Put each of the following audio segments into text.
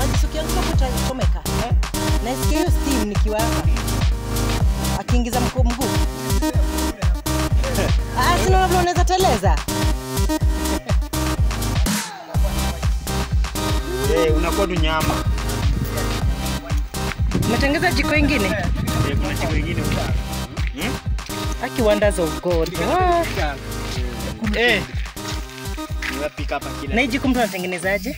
maji sukianguka utachomeka. Nasikia hiyo steam nikiwa hapa. Akiingiza mko mguu. Ah, sina vile unaweza teleza. Eh, unakuwa tu nyama. Umetengeza jiko ingine? Eh, kuna jiko ingine. Hmm? Aki wonders of God. Ah, Eh. Unapika hapa kila Na hii jiko mtu anatengenezaje?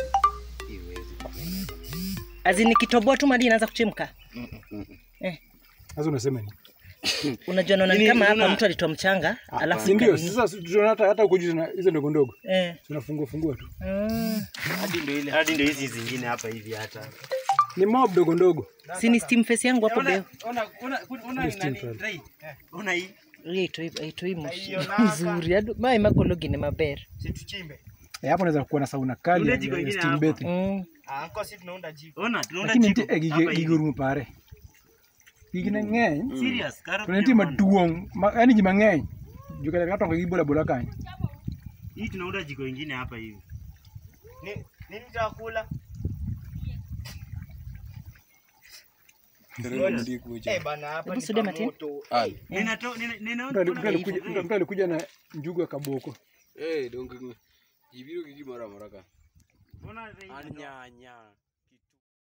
Azini kitoboa tu maji inaanza kuchemka. Eh, Sasa unasema ni unajua naona ni Nini, kama hapa unaona? mtu alitoa mchanga alafu si ndio? ikanini. Sasa tunaona hata hata huko juu tuna- hizo ndogo ndogo Eh. tunafungua fungua tu, Mm. hadi ndio ile hadi ndio hizi zingine hapa hivi hata. ni mob dogo ndogo. Si ni steam face yangu hapo beo. Ona ona ona Ni steam fry. tray. Ona hii. Hii itoi itoi moshi Haionaka. nzuri. Adu mai makologi ni maber. Si tuchimbe. Eh, hapo unaweza kuwa na sauna kali Ule ya- jiko ya ingine steam hapa. bathing. Mm. Ah, anko si tunaunda jiko. Ona, tunaunda Lakini jiko. nitie hapa gige hivi. gige rumo pare. Gige na ng'eny. Serious, karo. To nitie maduong', ma- yaani ji mang'eny. Juu kata kata gi bola bola kanyo. Hii tunaunda jiko ingine hapa hivi. Ni nini tutakula? Eh bana hapa Hebu ni sude Martin. pamoto. Ninato nina Mtu ninaona ali- mtu alikuja mtu- mtu alikuja na njugu ya kaboko. Eh, dong jibiro gi gimoro amora ka. Ona An nyanya.